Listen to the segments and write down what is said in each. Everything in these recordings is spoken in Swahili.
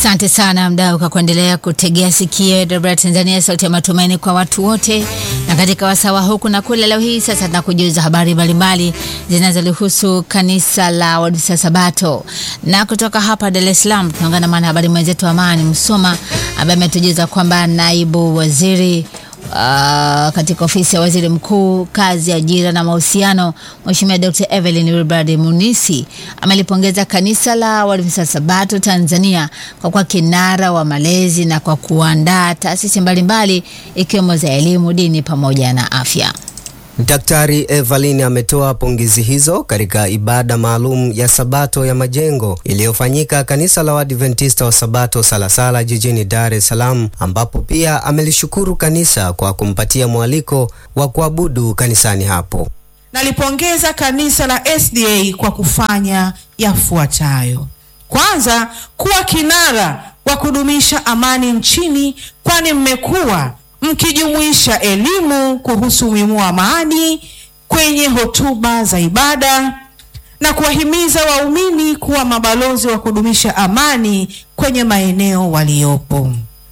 Asante sana mdau kwa kuendelea kutegea sikio Debra Tanzania, sauti ya matumaini kwa watu wote. Na katika wasawa huku na kule, leo hii sasa tunakujuza habari mbalimbali zinazolihusu kanisa la Waadventista Sabato, na kutoka hapa Dar es Salaam tunaungana na mwanahabari mwenzetu Amani Msoma ambaye ametujuza kwamba naibu waziri Uh, katika ofisi ya waziri mkuu kazi, ajira na mahusiano, Mheshimiwa Dr. Evelyn Wilbrad Munisi amelipongeza kanisa la Waadventista Sabato Tanzania kwa kuwa kinara wa malezi na kwa kuandaa taasisi mbalimbali ikiwemo za elimu, dini pamoja na afya. Daktari Evelyn ametoa pongezi hizo katika ibada maalum ya Sabato ya Majengo iliyofanyika kanisa la Waadventista wa Sabato Salasala jijini Dar es Salaam, ambapo pia amelishukuru kanisa kwa kumpatia mwaliko wa kuabudu kanisani hapo. Nalipongeza kanisa la SDA kwa kufanya yafuatayo: kwanza, kuwa kinara wa kudumisha amani nchini, kwani mmekuwa mkijumuisha elimu kuhusu umuhimu wa amani kwenye hotuba za ibada na kuwahimiza waumini kuwa mabalozi wa kudumisha amani kwenye maeneo waliopo.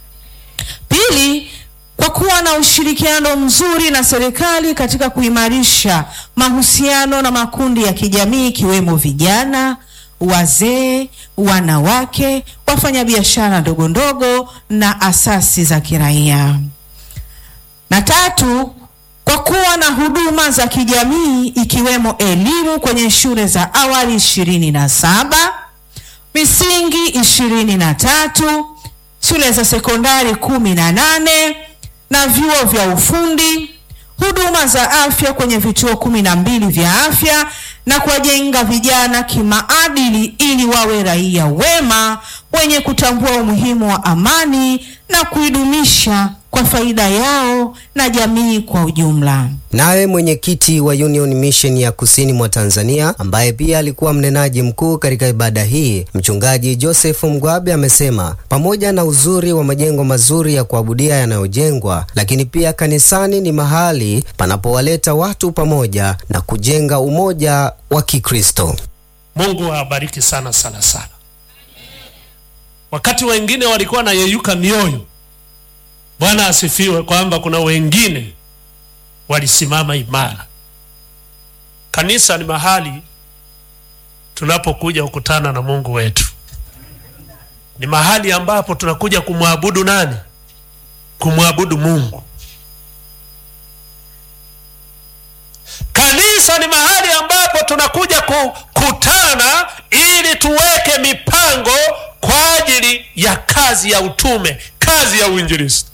Pili, kwa kuwa na ushirikiano mzuri na serikali katika kuimarisha mahusiano na makundi ya kijamii ikiwemo vijana, wazee, wanawake, wafanyabiashara ndogo ndogo na asasi za kiraia. Na tatu, kwa kuwa na huduma za kijamii ikiwemo elimu kwenye shule za awali ishirini na saba, misingi ishirini na tatu, shule za sekondari kumi na nane na vyuo vya ufundi, huduma za afya kwenye vituo kumi na mbili vya afya na kuwajenga vijana kimaadili ili wawe raia wema wenye kutambua umuhimu wa amani na kuidumisha kwa faida yao na jamii kwa ujumla. Naye mwenyekiti wa Union Mission ya Kusini mwa Tanzania ambaye pia alikuwa mnenaji mkuu katika ibada hii, mchungaji Joseph Mgwabe amesema pamoja na uzuri wa majengo mazuri ya kuabudia yanayojengwa, lakini pia kanisani ni mahali panapowaleta watu pamoja na kujenga umoja wa Kikristo. Mungu awabariki sana sana sana. Wakati wengine walikuwa na yeyuka mioyo, Bwana asifiwe, kwamba kuna wengine walisimama imara. Kanisa ni mahali tunapokuja kukutana na Mungu wetu, ni mahali ambapo tunakuja kumwabudu nani? Kumwabudu Mungu. Kanisa ni mahali ambapo tunakuja kukutana ili tuweke mipango kwa ajili ya kazi ya utume, kazi ya uinjilisti.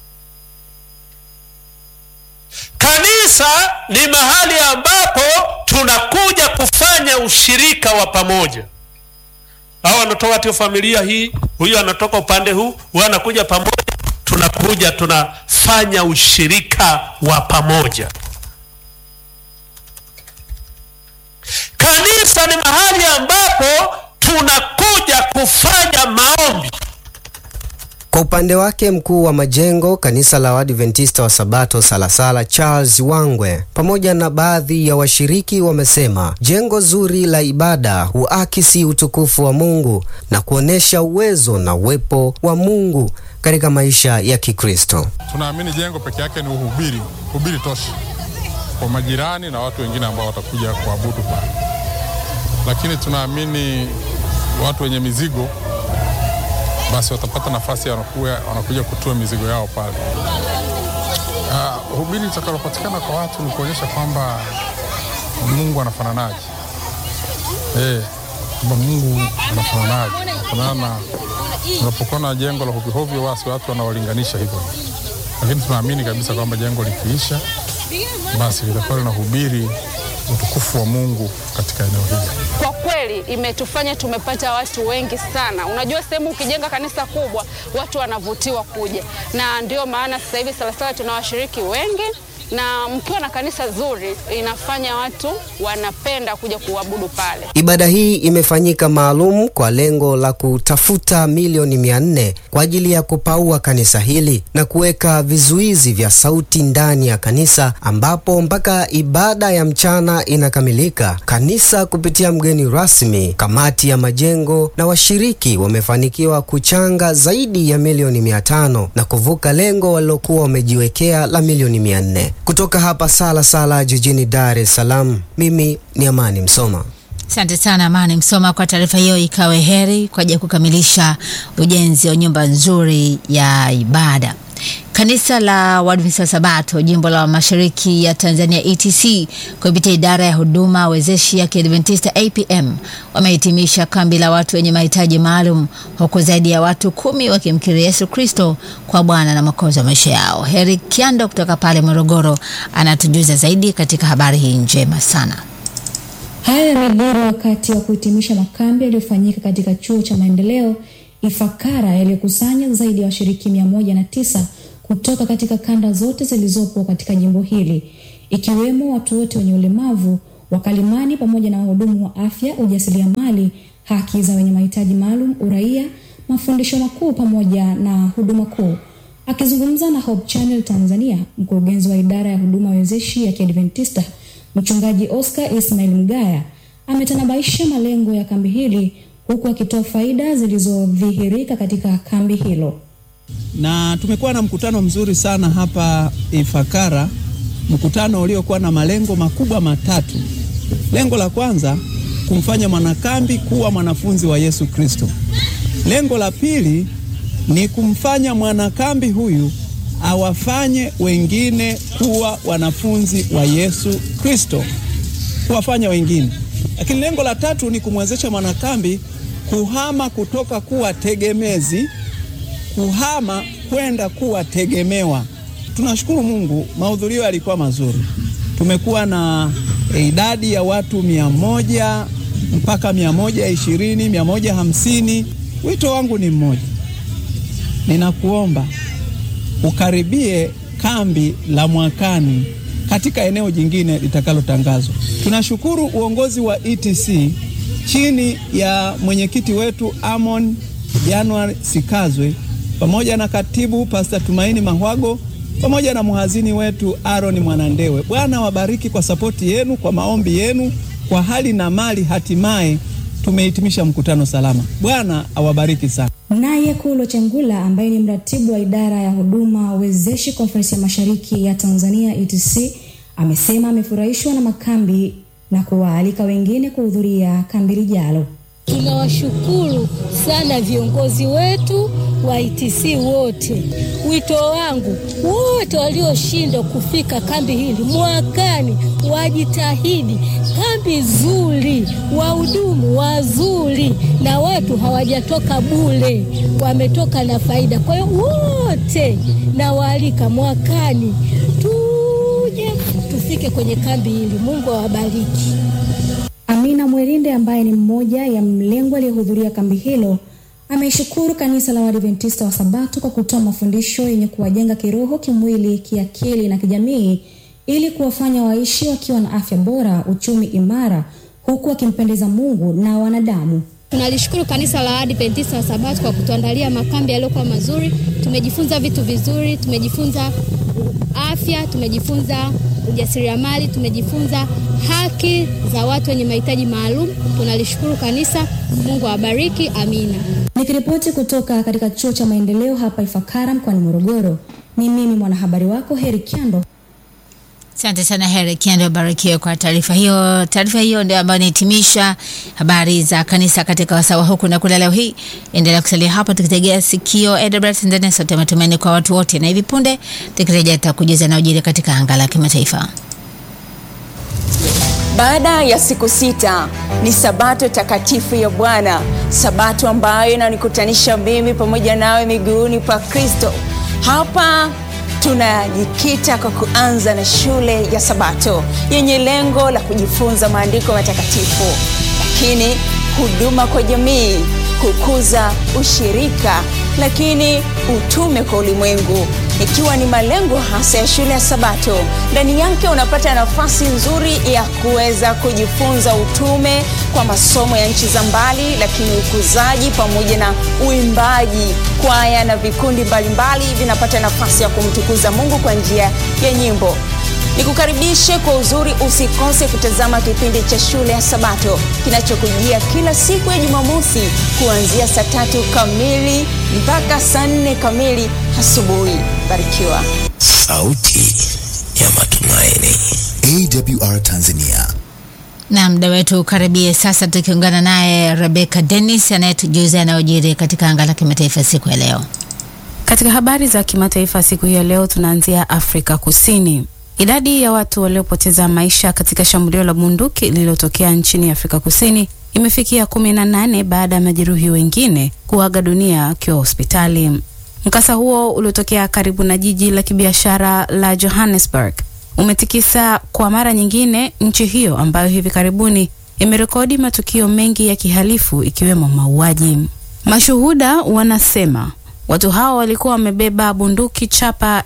Kanisa ni mahali ambapo tunakuja kufanya ushirika wa pamoja. Hao wanatoka katika familia hii, huyu anatoka upande huu, huyu anakuja pamoja, tunakuja tunafanya ushirika wa pamoja. Kanisa ni mahali ambapo tunakuja kufanya maombi. Kwa upande wake mkuu wa majengo kanisa la Waadventista wa Sabato Salasala Charles Wangwe pamoja na baadhi ya washiriki wamesema jengo zuri la ibada huakisi utukufu wa Mungu na kuonyesha uwezo na uwepo wa Mungu katika maisha ya Kikristo. Tunaamini jengo peke yake ni uhubiri, uhubiri tosha kwa majirani na watu wengine ambao watakuja kuabudu pale, lakini tunaamini watu wenye mizigo basi watapata nafasi wanakuja, wanakuja kutua mizigo yao pale. Uh, hubiri litakalopatikana kwa watu ni kuonyesha kwamba Mungu anafananaje, eh, kwamba Mungu anafananaje. Fanana unapokuwa na jengo la hovyohovyo, basi watu wanawalinganisha hivyo, lakini tunaamini kabisa kwamba jengo likiisha, basi litakuwa linahubiri utukufu wa Mungu katika eneo hili. Kwa kweli imetufanya tumepata watu wengi sana. Unajua, sehemu ukijenga kanisa kubwa, watu wanavutiwa kuja, na ndio maana sasa hivi Salasala tuna washiriki wengi na mkiwa na kanisa zuri inafanya watu wanapenda kuja kuabudu pale. Ibada hii imefanyika maalum kwa lengo la kutafuta milioni mia nne kwa ajili ya kupaua kanisa hili na kuweka vizuizi vya sauti ndani ya kanisa, ambapo mpaka ibada ya mchana inakamilika, kanisa kupitia mgeni rasmi, kamati ya majengo na washiriki wamefanikiwa kuchanga zaidi ya milioni mia tano na kuvuka lengo walilokuwa wamejiwekea la milioni mia nne. Kutoka hapa Sala Sala jijini Dar es Salaam, mimi ni Amani Msoma. Asante sana Amani Msoma kwa taarifa hiyo. Ikawe heri kwa ajili ya kukamilisha ujenzi wa nyumba nzuri ya ibada. Kanisa la Waadventista wa Sabato jimbo la Mashariki ya Tanzania ETC kupitia idara ya huduma wezeshi ya Kiadventista APM wamehitimisha kambi la watu wenye mahitaji maalum huku zaidi ya watu kumi wakimkiri Yesu Kristo kwa Bwana na Mwokozi wa maisha yao. Heri Kiando kutoka pale Morogoro anatujuza zaidi katika habari hii njema sana. Haya yamejiri wakati wa kuhitimisha makambi yaliyofanyika katika chuo cha maendeleo Ifakara yaliyokusanya zaidi ya washiriki mia moja na tisa kutoka katika kanda zote zilizopo katika jimbo hili ikiwemo watu wote wenye ulemavu, wakalimani, pamoja na wahudumu wa afya, ujasiriamali, haki za wenye mahitaji maalum, uraia, mafundisho makuu pamoja na huduma kuu. Akizungumza na Hope Channel Tanzania, mkurugenzi wa idara ya huduma wezeshi ya Kiadventista Mchungaji Oscar Ismail Mgaya ametanabaisha malengo ya kambi hili huku akitoa faida zilizodhihirika katika kambi hilo. Na tumekuwa na mkutano mzuri sana hapa Ifakara, mkutano uliokuwa na malengo makubwa matatu. Lengo la kwanza, kumfanya mwanakambi kuwa mwanafunzi wa Yesu Kristo. Lengo la pili ni kumfanya mwanakambi huyu awafanye wengine kuwa wanafunzi wa Yesu Kristo, kuwafanya wengine. Lakini lengo la tatu ni kumwezesha mwanakambi kuhama kutoka kuwa tegemezi, kuhama kwenda kuwa tegemewa. Tunashukuru Mungu, mahudhurio yalikuwa mazuri. Tumekuwa na e, idadi ya watu mia moja mpaka mia moja ishirini, mia moja hamsini. Wito wangu ni mmoja, ninakuomba ukaribie kambi la mwakani katika eneo jingine litakalotangazwa. Tunashukuru uongozi wa ETC chini ya mwenyekiti wetu Amon January Sikazwe pamoja na katibu Pastor Tumaini Mahwago pamoja na mhazini wetu Aaron Mwanandewe. Bwana wabariki kwa sapoti yenu, kwa maombi yenu, kwa hali na mali. Hatimaye tumehitimisha mkutano salama. Bwana awabariki sana. Naye Kulo Chengula ambaye ni mratibu wa idara ya huduma wezeshi konferensi ya mashariki ya Tanzania ETC amesema amefurahishwa na makambi na kuwaalika wengine kuhudhuria kambi lijalo. Tunawashukuru sana viongozi wetu wa ITC wote. Wito wangu wote walioshindwa kufika kambi hili mwakani wajitahidi. Kambi zuri, wahudumu wazuri, na watu hawajatoka bure, wametoka na faida. Kwa hiyo wote nawaalika mwakani tuje tufike kwenye kambi hili. Mungu awabariki. Amina Mwerinde ambaye ni mmoja ya mlengwa aliyehudhuria kambi hilo ameishukuru kanisa la Waadventista wa Sabato kwa kutoa mafundisho yenye kuwajenga kiroho, kimwili, kiakili na kijamii ili kuwafanya waishi wakiwa na afya bora, uchumi imara, huku wakimpendeza Mungu na wanadamu. Tunalishukuru kanisa la Adventista wa Sabato kwa kutuandalia makambi yaliyokuwa mazuri. Tumejifunza vitu vizuri, tumejifunza afya, tumejifunza ujasiriamali, tumejifunza haki za watu wenye mahitaji maalum. Tunalishukuru kanisa. Mungu awabariki. Amina. Nikiripoti kutoka katika chuo cha maendeleo hapa Ifakara mkoani Morogoro, ni mimi mwanahabari wako Heri Kyando. Asante sana Heri Kiendo, barikiwe kwa taarifa hiyo. Taarifa hiyo ndio ambayo inahitimisha habari za kanisa katika wasawa huku na kule leo hii. Endelea kusalia hapa tukitegea sikio Edinburgh Tanzania, sauti ya matumaini kwa watu wote, na hivi punde tukirejea tutakujuza na ujiri katika anga la kimataifa. Baada ya siku sita ni sabato takatifu ya Bwana, sabato ambayo inanikutanisha mimi pamoja nawe miguuni pa Kristo. Hapa tunajikita kwa kuanza na shule ya Sabato yenye lengo la kujifunza maandiko matakatifu, lakini huduma kwa jamii, kukuza ushirika, lakini utume kwa ulimwengu ikiwa ni malengo hasa ya shule ya Sabato. Ndani yake unapata nafasi nzuri ya kuweza kujifunza utume kwa masomo ya nchi za mbali, lakini ukuzaji pamoja na uimbaji. Kwaya na vikundi mbalimbali vinapata nafasi ya kumtukuza Mungu kwa njia ya nyimbo. Nikukaribishe kwa uzuri, usikose kutazama kipindi cha shule ya Sabato kinachokujia kila siku ya Jumamosi kuanzia saa tatu kamili mpaka saa nne kamili asubuhi. Barikiwa. Sauti ya Matumaini, AWR Tanzania. na muda wetu ukaribie sasa, tukiungana naye Rebecca Dennis anayetujuza yanayojiri katika anga la kimataifa siku ya leo. Katika habari za kimataifa siku hii ya leo, tunaanzia Afrika Kusini. Idadi ya watu waliopoteza maisha katika shambulio la bunduki lililotokea nchini Afrika Kusini imefikia kumi na nane baada ya majeruhi wengine kuaga dunia akiwa hospitali. Mkasa huo uliotokea karibu na jiji la kibiashara la Johannesburg umetikisa kwa mara nyingine nchi hiyo ambayo hivi karibuni imerekodi matukio mengi ya kihalifu ikiwemo mauaji. Mashuhuda wanasema watu hao walikuwa wamebeba bunduki chapa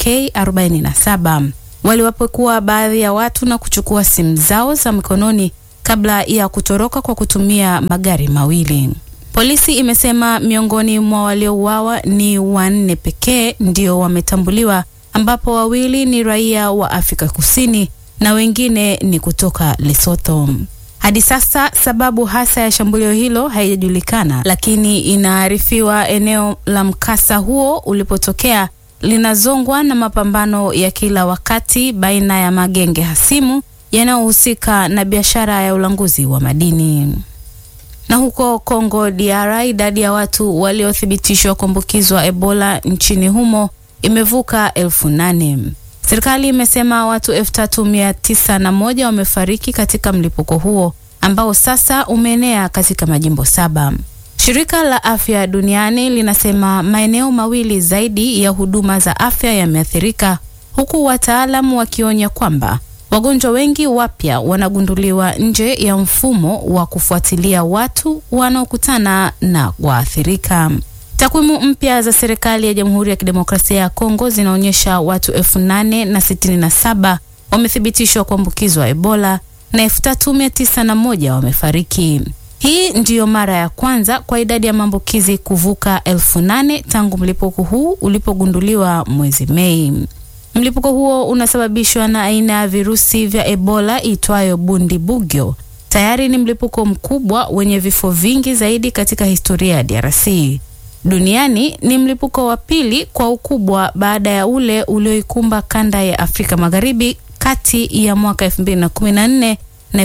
AK47. Waliwapekua baadhi ya watu na kuchukua simu zao za mikononi kabla ya kutoroka kwa kutumia magari mawili. Polisi imesema miongoni mwa waliouawa ni wanne pekee ndio wametambuliwa, ambapo wawili ni raia wa Afrika Kusini na wengine ni kutoka Lesotho. Hadi sasa sababu hasa ya shambulio hilo haijajulikana, lakini inaarifiwa eneo la mkasa huo ulipotokea linazongwa na mapambano ya kila wakati baina ya magenge hasimu yanayohusika na biashara ya ulanguzi wa madini. Na huko Kongo DR, idadi ya watu waliothibitishwa kuambukizwa Ebola nchini humo imevuka elfu nane. Serikali imesema watu elfu tatu mia tisa na moja wamefariki katika mlipuko huo ambao sasa umeenea katika majimbo saba. Shirika la Afya Duniani linasema maeneo mawili zaidi ya huduma za afya yameathirika, huku wataalamu wakionya kwamba wagonjwa wengi wapya wanagunduliwa nje ya mfumo wa kufuatilia watu wanaokutana na waathirika. Takwimu mpya za serikali ya Jamhuri ya Kidemokrasia ya Kongo zinaonyesha watu elfu nane na sitini na saba wamethibitishwa kuambukizwa Ebola na elfu tatu mia tisa na moja wamefariki. Hii ndiyo mara ya kwanza kwa idadi ya maambukizi kuvuka elfu nane tangu mlipuko huu ulipogunduliwa mwezi Mei. Mlipuko huo unasababishwa na aina ya virusi vya Ebola itwayo Bundibugyo. Tayari ni mlipuko mkubwa wenye vifo vingi zaidi katika historia ya DRC. Duniani ni mlipuko wa pili kwa ukubwa baada ya ule ulioikumba kanda ya Afrika Magharibi kati ya mwaka 2014 na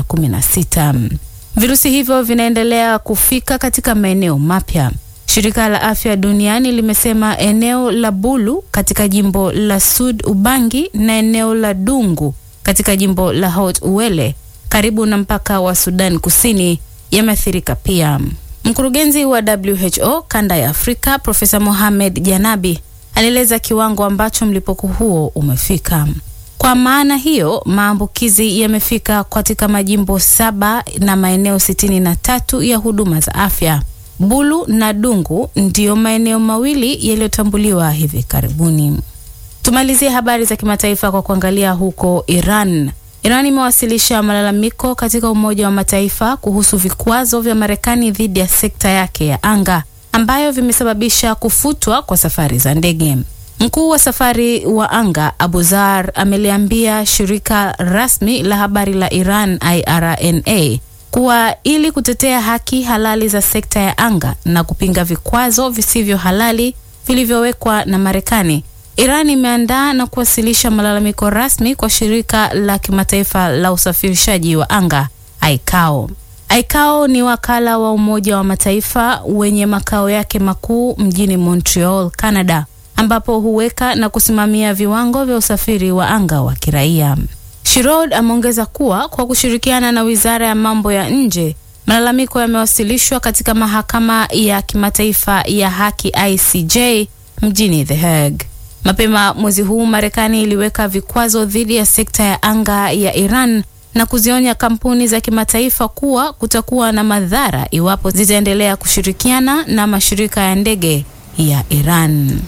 2016. Virusi hivyo vinaendelea kufika katika maeneo mapya. Shirika la Afya Duniani limesema eneo la Bulu katika jimbo la Sud Ubangi na eneo la Dungu katika jimbo la Haut Uele karibu na mpaka wa Sudan Kusini yameathirika pia. Mkurugenzi wa WHO kanda ya Afrika Profesa Mohamed Janabi alieleza kiwango ambacho mlipuko huo umefika. Kwa maana hiyo, maambukizi yamefika katika majimbo saba na maeneo sitini na tatu ya huduma za afya. Bulu na Dungu ndiyo maeneo mawili yaliyotambuliwa hivi karibuni. Tumalizie habari za kimataifa kwa kuangalia huko Iran. Iran imewasilisha malalamiko katika Umoja wa Mataifa kuhusu vikwazo vya Marekani dhidi ya sekta yake ya anga ambayo vimesababisha kufutwa kwa safari za ndege. Mkuu wa safari wa anga Abu Zar ameliambia shirika rasmi la habari la Iran IRNA kuwa ili kutetea haki halali za sekta ya anga na kupinga vikwazo visivyo halali vilivyowekwa na Marekani, Iran imeandaa na kuwasilisha malalamiko rasmi kwa shirika la kimataifa la usafirishaji wa anga ICAO. ICAO ni wakala wa Umoja wa Mataifa wenye makao yake makuu mjini Montreal, Canada, ambapo huweka na kusimamia viwango vya usafiri wa anga wa kiraia. Shirod ameongeza kuwa kwa kushirikiana na Wizara ya Mambo ya Nje, malalamiko yamewasilishwa katika Mahakama ya Kimataifa ya Haki ICJ mjini The Hague. Mapema mwezi huu Marekani iliweka vikwazo dhidi ya sekta ya anga ya Iran na kuzionya kampuni za kimataifa kuwa kutakuwa na madhara iwapo zitaendelea kushirikiana na mashirika ya ndege ya Iran.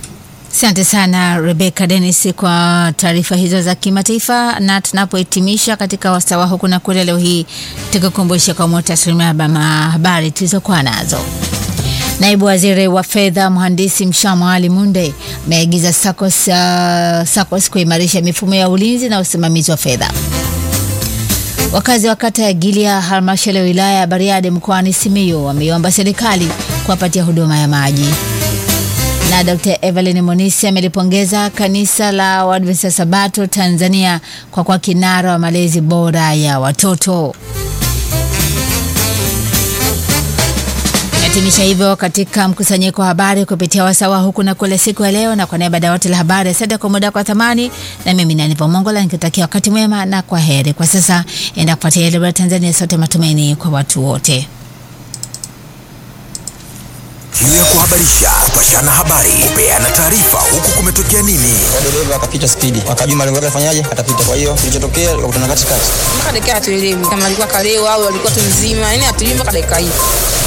Asante sana Rebecca Dennis kwa taarifa hizo za kimataifa, na tunapohitimisha katika wasawa huku na kule leo hii, tukukumbusha kwa muhtasari wa habari tulizokuwa nazo. Naibu waziri wa fedha mhandisi Mshamwa Ali Munde ameagiza SACCOS, uh, SACCOS kuimarisha mifumo ya ulinzi na usimamizi wa fedha. Wakazi wa kata ya Gilia halmashauri ya wilaya ya Bariadi mkoani Simiyu wameiomba serikali kuwapatia huduma ya maji. Na Dr. Evelyn Monisi amelipongeza kanisa la Waadventista Sabato Tanzania kwa kuwa kinara wa malezi bora ya watoto. Hitimisha hivyo katika mkusanyiko wa habari kupitia wasawa huku na kule siku ya leo, na kwa niaba ya dawati la habari, asante kwa muda kwa thamani, na mimi ni Anipa Mongola nikitakia wakati mwema na kwa heri. Kwa sasa enda kufuatia ile Tanzania, sote matumaini kwa watu wote. Kiu ya kuhabarisha, kupashana habari, kupeana taarifa, huku kumetokea nini. dereva akapita spidi, akajua malengo yake afanyaje, atapita. Kwa hiyo kilichotokea likakutana katikati, mpaka dakika hatuelewi kama alikuwa kalewa au alikuwa tu mzima, yani hatuelewi mpaka dakika hii.